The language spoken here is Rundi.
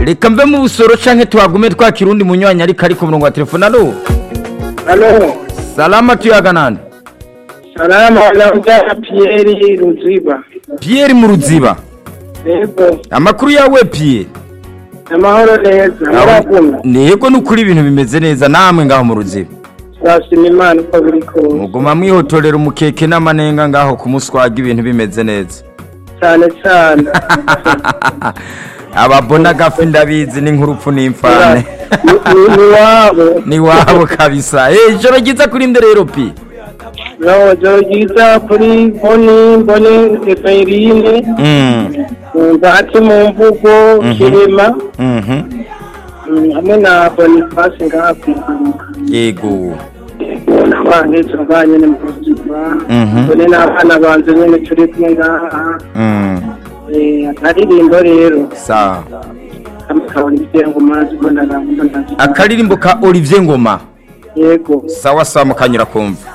reka mve mu busoro canke tuhagume twakira undi munywanyi ariko ari ku murongo wa telefone alo Halo, salama tuyaga nande salama naongea Pierre Ruziba. pierre mu ruziba Yego, amakuru yawe pierre amahoro neza. Muraguma. ntego ni ukuri ibintu bimeze neza namwe ngaho mu ruziba Turashima Imana uko biri kose. muguma mwihotorera umukeke n'amanenga ngaho ku muswaga ibintu bimeze neza Cyane cyane. ababona agafi ndabizi n'inkurupfu n'imfane Ni- ni- Ni wabo. ni wabo kabisa Eh, ijoro ryiza kuri nde rero pi No, joro ryiza kuri Boni, Boni Eferine, Mm, Ngati mu mvugo, Mhm. Kirema, mhm. mm, hamwe na Boniface ngaha kwiguruka. yego N'abana tubanye ni mu buzima. Mhm. Bone n'abana banje nyene turi kumwe ngaha. Mm, Eh, akaririmbo rero. sawa Amakabona ibyengo mazi ko ndagamba ndazi. akaririmbo ka olivier ngoma Yego. sawa sawa mukanyura kumva